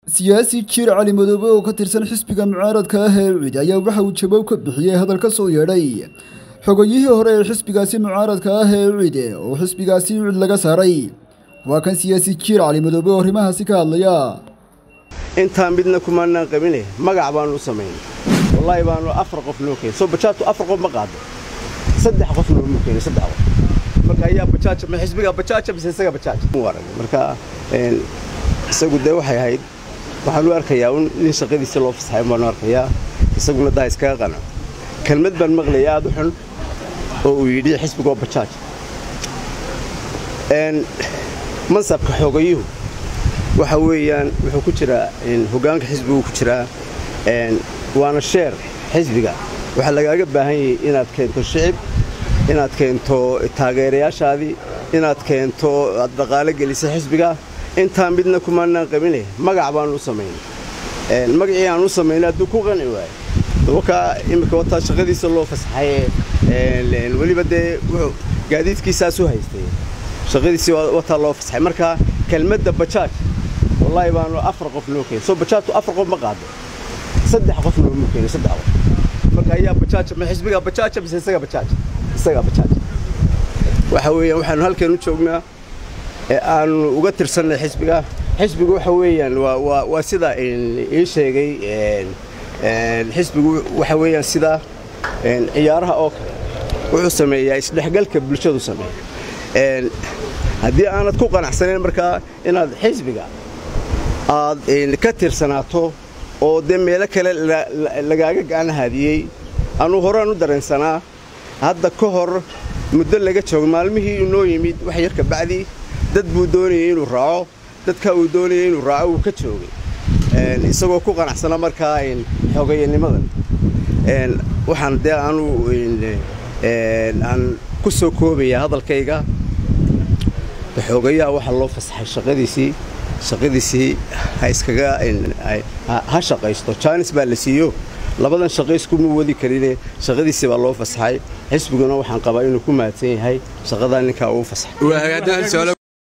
siyaasi jiir cali madoobe oo ka tirsan xisbiga mucaaradka ah ee cid ayaa waxa uu jawaab ka bixiyey hadal ka soo yeedhay xogayihii hore ee xisbigaasi mucaaradka ah ee cid oo xisbigaasi cid laga saaray waa kan siyaasi jiir cali madoobe oo arrimahaasi ka hadlaya intaan midna kumaanaan qabine magac baanu u samaynay wallaahi baanu afar qof noo keenay soo bajaajtu afar qof ma qaado saddex qof noomu keenay saddex qof marka ayaa bajaaja ma xisbiga bajaaja mise isaga bajaaja marka isagu dee waxay ahayd waxaan u arkayaa un nin shaqadiisa loo fasaxay baanu arkayaa isaguna daa iskaga qanac kelmad baan maqlayay aad u xun oo uu yidhi xisbigoo bajaaj mansabka xoogayuhu waxa weeyaan wuxuu ku jiraa hoggaanka xisbiguu ku jiraa waana sheer xisbiga waxaa lagaaga baahan yahay inaad keento shicib inaad keento taageerayaashaadii inaad keento aad dhaqaalo gelisa xisbiga intaan midna kumaanaan qabine magac baanu u samaynay magacii aan u samaynay hadduu ku qanci waayo wakaa iminka wataa shaqadiisa loo fasaxay weliba dee wuxuu gaadiidkiisaas u haystay shaqadiisii wataa loo fasaxay marka kelmadda bajaaj wallaahi baanu afar qof noo keenay soo bajaajtu afar qof ma qaado saddex qof noomu keenay saddex qof marka ayaa bajaaja ma xisbiga bajaaja mise isaga bajaaja isaga bajaaja waxa weeyaan waxaanu halkan u joognaa ee aanu uga tirsannay xisbiga xisbigu waxa weeyaan waa waa sida ii sheegay xisbigu waxa weeyaan sida ciyaaraha oo kale wuxuu sameeyaa isdhexgalka bulshadu sameeya haddii aanad ku qanacsanayn markaa inaad xisbiga aad ka tirsanaato oo dee meelo kale lagaaga gacan haadiyey anuu horaan u dareensanaa hadda ka hor muddo laga joogo maalmihii inoo yimid wax yar kabacdii dad buu doonayay inuu raaco dadka uu doonayay inuu raaco wuu ka joogay isagoo ku qanacsana markaa xoogayanimadan waxaan dee aanu aan ku soo koobaya hadalkayga xoogayaha waxaa loo fasaxay shaqadiisii shaqadiisii ha iskaga ha shaqaysto jaanis baa la siiyo labadan shaqayskuma wadi karine shaqadiisii baa loo fasaxay xisbiguna waxaan qabaa inuu ku mahadsan yahay shaqadaa ninkaa uu fasaxay